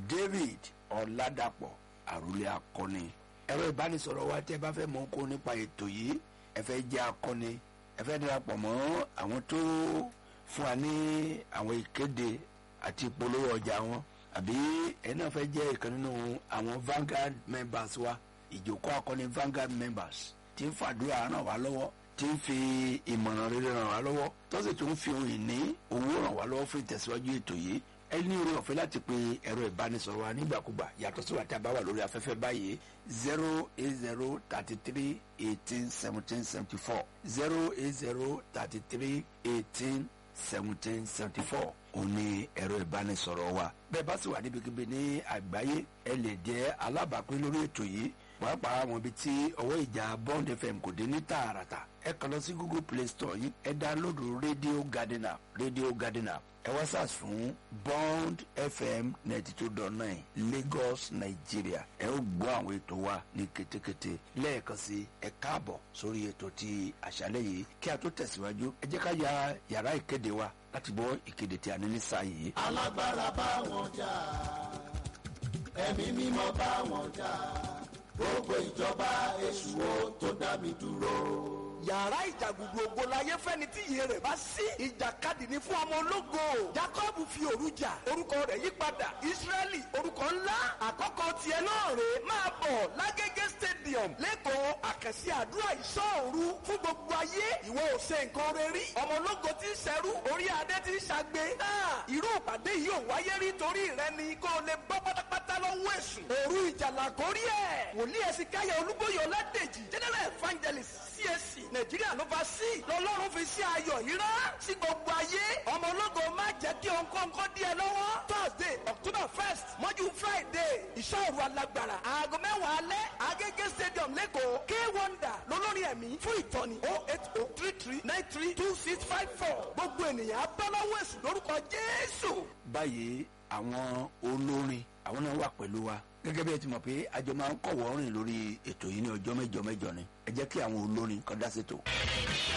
david ọ̀làdàpọ̀ àròlé akọni ẹ̀rọ ìbánisọ̀rọ̀ wa tẹ́ bá fẹ́ mọ̀ kó nípa ètò yìí ẹ fẹ́ jẹ́ akọni ẹ fẹ́ darapọ̀ mọ́ àwọn tó fún wa ní àwọn ìkéde àti ìpolówó ọjà wọn àbí ẹ náà fẹ́ jẹ́ ìkan nínú àwọn Vanguard members wa ìjókòó akọni Vanguard members tí ń fàdúrà ràn wá lọ́wọ́ tí ń fi ìmọ̀ràn rere ràn wá lọ́wọ́ tó sì tún fi ohun ìní owó ràn wá lọ́wọ́ fún ìtẹ̀síwájú ètò yìí ẹ ní orí ọ̀fẹ́ láti pe ẹ̀rọ ìbánisọ̀rọ̀ wa nígbàkúgbà yàtọ̀ sí wa tí a bá wà lórí afẹ́fẹ́ báyìí zero eight zero thirty three eighteen seventeen seventy four zero eight zero thirty three eighteen seventeen seventy four òun ni ẹ̀rọ ìbánisọ̀rọ̀ wa bẹ́ẹ̀ bá sì wà níbikíbi ní àgbáyé ẹ lè jẹ́ alábàápín lórí ètò yìí pàápàá àwọn ibi tí ọwọ́ ìjà bond fm kò dé ní tààràtà ẹ kàn lọ sí google play store yìí ẹ dáńlódù radio garden app radio garden app ẹ wá sàs fún bond fm ninety two dot nine lagos nigeria ẹ ó gbọ́ àwọn ètò wa ní ketekete lẹ́ẹ̀kan sí ẹ káàbọ̀ sórí ètò ti àṣálẹ́ yìí kí a tó tẹ̀síwájú ẹ jẹ́ ká ya yàrá ìkéde wa láti gbọ́ ìkéde tí a ní ní sáà yìí. alágbára bá wọn jà ẹ̀mí mímọ́ bá wọn jà gbogbo ìjọba èṣù wo tó dá mi dúró yàrá ìjàgùdù ògo láyé fẹ́ni tí iye rẹ̀ bá sí. ìjàkadì ni fún ọmọ ológo. jacob fi òru jà orúkọ rẹ̀ yí padà israẹli orúkọ ńlá àkọ́kọ́ tiẹ̀ náà rè é máa bọ̀ lágége stadium lẹ́kọ̀ọ́ àkànṣe àdúrà ìṣọ́òru fún gbogbo ayé ìwọ ò ṣe nǹkan rẹ rí. ọmọ ológo ti ń ṣẹrú orí adé ti ń ṣàgbé. náà irú ìpàdé yìí ò wáyé rí torí rẹ ni kó o lè bọ́ pátápátá lọ́wọ́ èṣù. òru ìjàlá kórí ẹ̀ wòlíì ẹ̀sìn káyọ̀ olúbóyè ọládèjì general evangelist csc nàìjíríà ló bá sí lọ́lọ́run fi sí ayọ̀ yìí rán sí gbogbo ayé ọmọ ológo má jẹ́ kí òǹkọ́ǹkọ́ dí ẹ lọ́wọ́ thursday october first mọ́jú friday ìṣòro alágbára aago mẹ́wàá alẹ́ agége stadium lẹ́kọ̀ọ́ k wonder lólórí ẹ̀mí fún ìtọ́ni oh eight oh three three nine three two six five four gbogbo ènìyàn abáláwọ̀ èsù lórúkọ jésù. báyìí àwọn olórin àwọn náà wà pẹ̀lú wa gẹ́gẹ́ bí ẹ ti mọ̀ pé àjọ máa ń kọ̀wọ́ rìn lórí ètò yìí ní ọjọ́ mẹ́jọ mẹ́jọ ni ẹ jẹ́ kí àwọn olórin kan dá sétò.